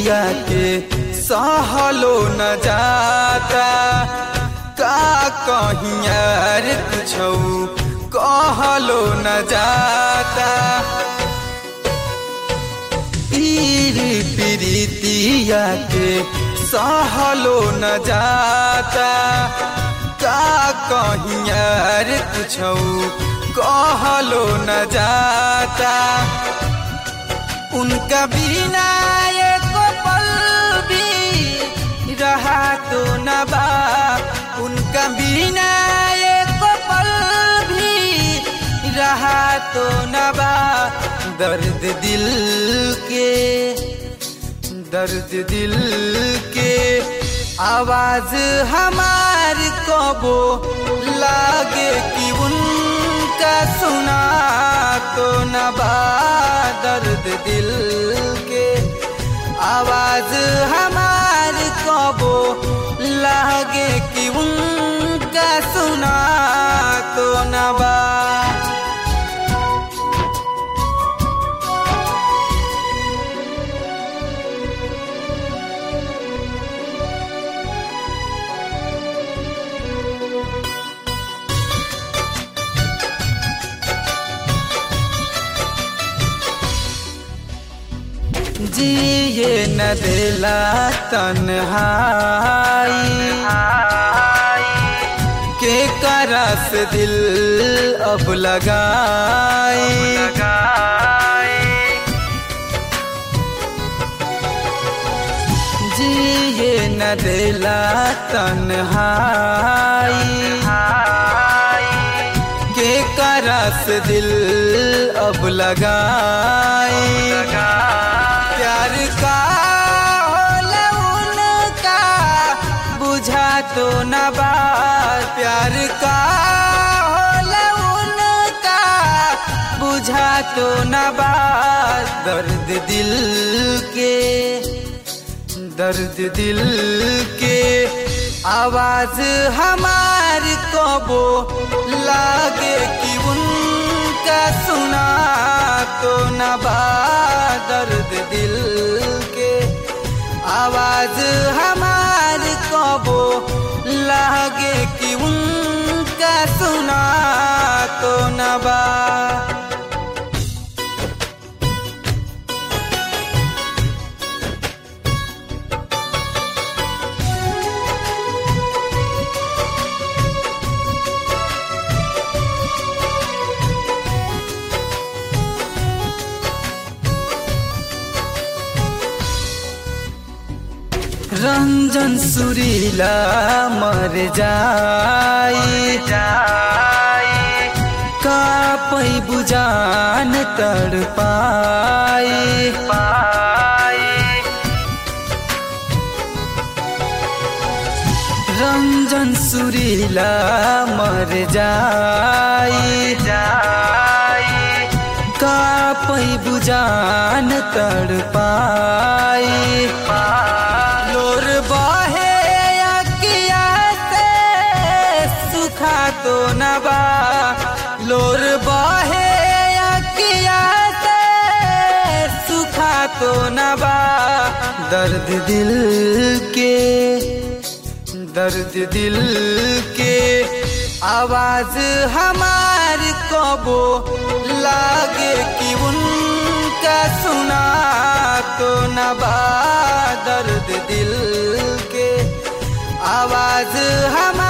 प्रीतिया के सहलो न जाता का कहीं यार कुछौ कहलो न जाता पीर प्रीतिया के सहलो न जाता का कहीं यार कुछौ कहलो न जाता उनका बिना एक पल भी रहा तो न बा उनका बिना एक पल भी रहा तो न बा दर्द दिल के दर्द दिल के आवाज हमार कबो लागे कि उनका सुना तो न बा दर्द दिल के आवाज हमार कबो लागे कि उनका सुना तो न बा जिए न दिला तन्हाई के करस दिल अब लगाई जिए न दिला तन्हाई के करस दिल अब लगाई प्यार का होला उनका बुझा तो न बा प्यार का होला उनका बुझा तो न बा दर्द दिल के दर्द दिल के आवाज हमार कबो लागे कि उनका सुना तो न बा दर्द दिल के आवाज हमार कबो लागे कि उनका सुना तो न बा रंजन सुरीला मर जाई का पै बुझान तड़ पाई रंजन सुरीला मर जाई का पै बुझान तड़ पाई लोर बहे अकिया से सुखा तो न बा लोर बहे अकिया से सुखा तो न बा दर्द दिल के दर्द दिल के आवाज हमार कबो लागे कि उनका सुना तो न बा दर्द दिल के आवाज हम